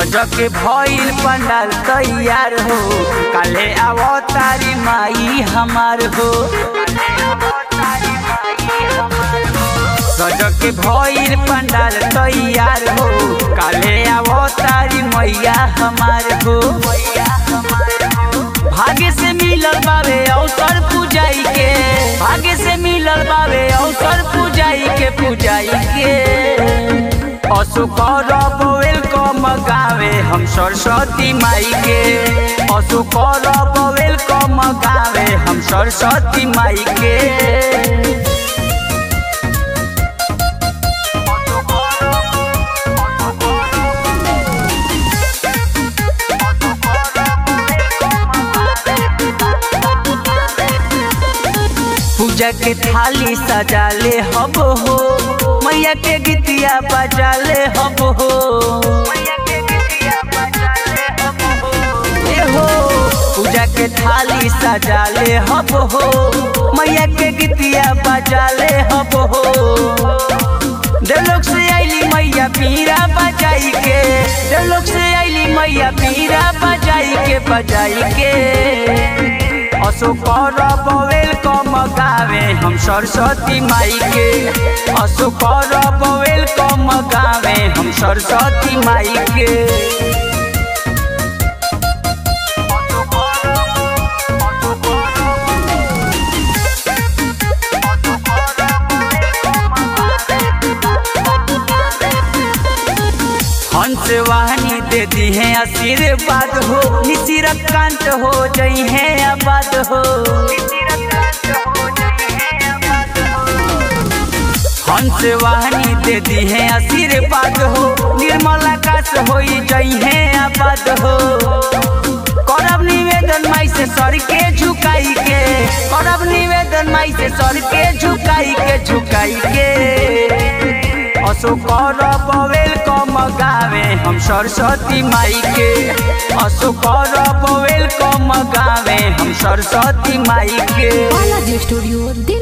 सज के भइल पंडाल तैयार हो काले आवो तारी माई हमार हो सज के भइल पंडाल तैयार हो काले आवो तारी मैया हमार हो भाग्य से मिलल बावे अवसर पूजाई के भाग्य से मिलल बावे अवसर पूजाई के पूजाई के असु करब वेलकम गावे हम सरस्वती माई के असु करब वेलकम गावे हम सरस्वती माई के पूजा के थाली सजाले हब हो मैया के गीतिया बजाले हब हो ए हो पूजा के थाली सजाले हब हो मैया के गीतिया बजाले हब हो देलोक से आईली मैया पीरा बजाई के देलोक से आईली मैया पीरा बजाई के बजाई के असो करब वेलकम गावे हम सरस्वती माई के असो करब वेलकम गावे हम सरस्वती माई के हंस वाहनी दे दी है आशीर्वाद हो निशिरत कांत हो जई है आबाद हो हंस वाहनी दे दी है आशीर्वाद हो निर्मल आकाश हो जई है आबाद हो करब निवेदन माई से सर के झुकाई के करब निवेदन माई से सर के झुकाई के झुकाई के असो करब वेलकम गावे हम सरस्वती माई के असो करब वेलकम गावे हम सरस्वती माई के बालाजी स्टूडियो दिल्ली